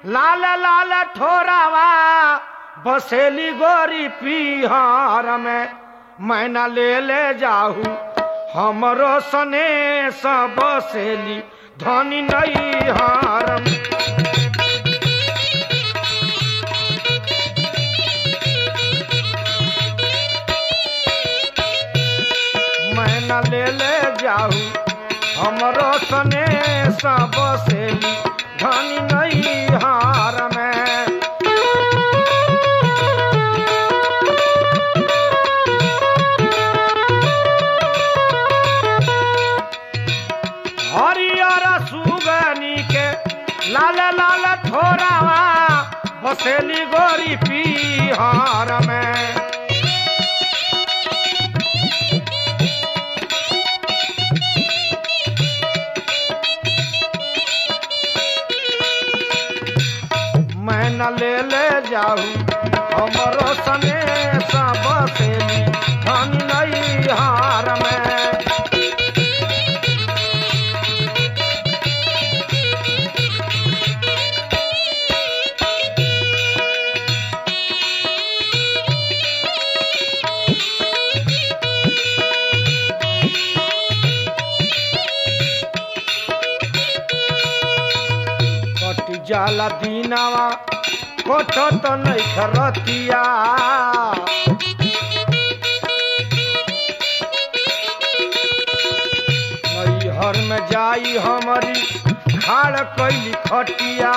लाल लाल ठोरावा बसेली गोरी पीहर में मैना ले ले जाहू हमरो सने सब बसेली धनी नहीं हारम मैना ले ले जाहू हमरो सने सब बसेली धनी नहीं हार में हरियर सुगनी के लाल लाल ठोरावा बसेली गोरी पीहर में मैं न ले ले जाऊ हमरो सने सब बसेली धन नहीं हार में कटी जाला दीनावा कोठ तो नहीं खरतिया नैहर में जाई हमारी खाड़ कैली खटिया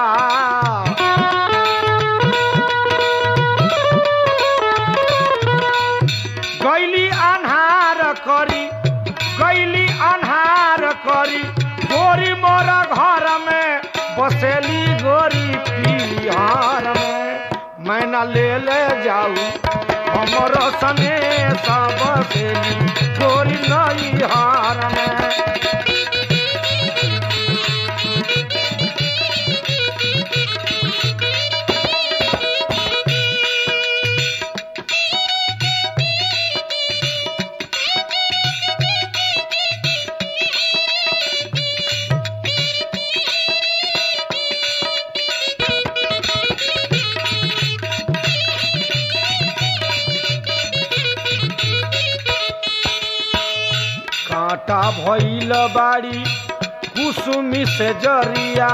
गैली अन्हार करी गैली अन्हार करी गोरी मोर घर में बसेली गोरी पिहार में मैना ले ले जाऊ हमर सने सब बसेली गोरी नई हार में कांटा भइल बाड़ी कुसुमी से जरिया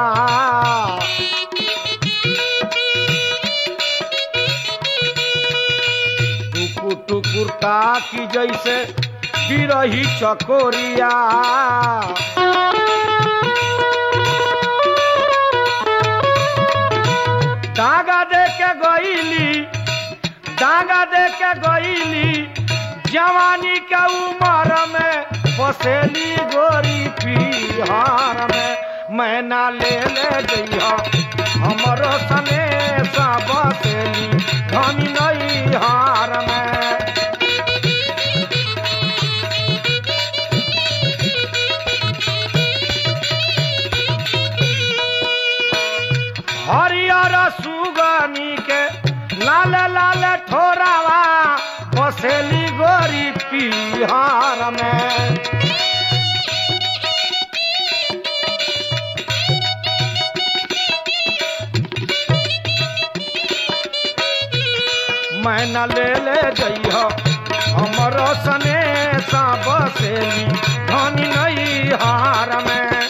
टुकुर टुकुर ताकी जैसे बिरही चकोरिया डागा दे के गईली डांगा दे के गईली जवानी के उमर में बसेली गोरी पीहार में मैना ले ले जइहा हमरो सने सा बसेली धनी नहीं हार में हरियर सुगनी के लाल लाल ठोरावा बसेली गोरी पीहार में मैना ले ले जइह हमर सने सा बसेली धनी नहीं हार में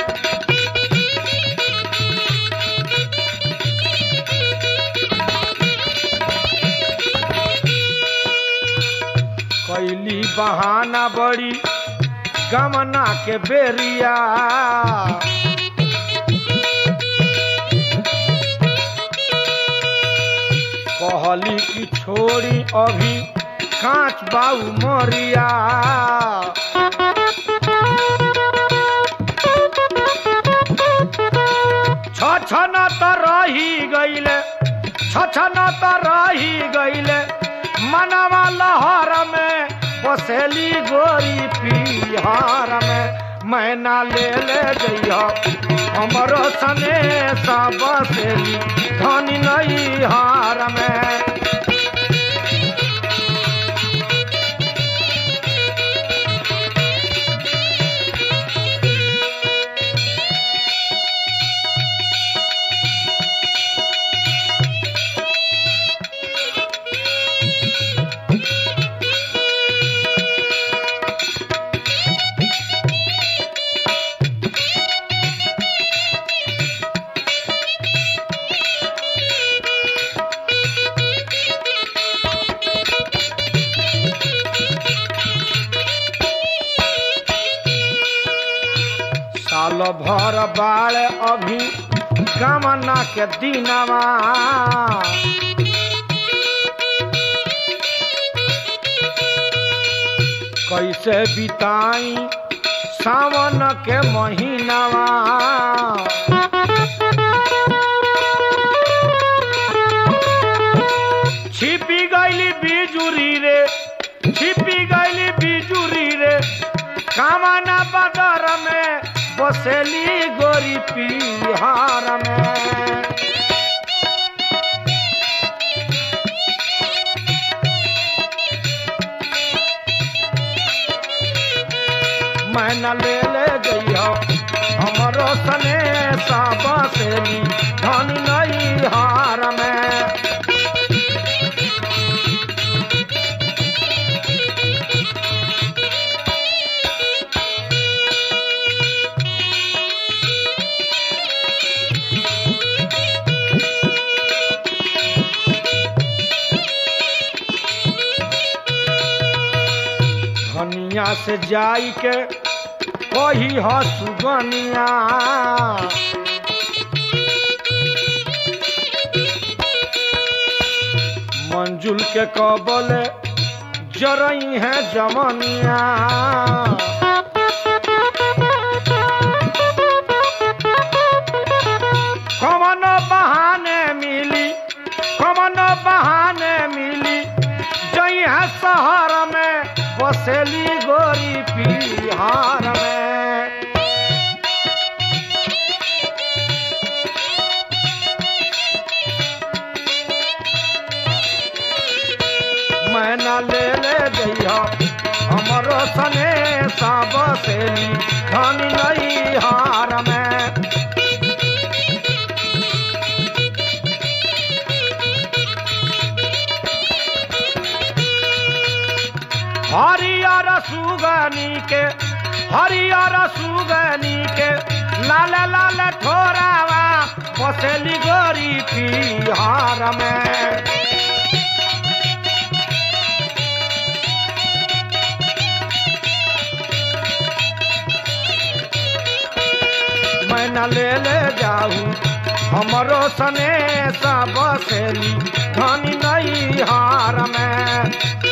कैली बहाना बड़ी गमना के बेरिया कहली की छोड़ी अभी कांच बाऊ मोरिया छछन त रही गईले छछन त रही गईले मनवा लहर में बसेली गोरी पीहार में मैना ले ले जइह हमरो सने सा बसेली धनी नहीं हार में साल भर बाड़ अभी गमना के दिनवा कैसे बिताई सावन के महीनावा छिपी गईली बिजुरी रे छिपी गईली बिजुरी रे कामना बदर में बसेली गोरी पिहार में मैं न ले ले जइहो हमरो सने सा बसेली धन नहीं हार में धनिया से जाई के कही ह सुगनिया मंजुल के कबल जरई है जमनिया कमन बहाने मिली कमन बहाने मिली जई है शहर में बसेली गोरी पिहार में मैं न ले ले जइहो हमरो सने सा बसेली धन नहीं हार में हरियर सुगनी के हरियर सुगनी के लाल लाल ठोरावा बसेली गोरी पिहार में मैं न ले ले जाऊ हमरो सने सा बसेली धनी नहीं हार में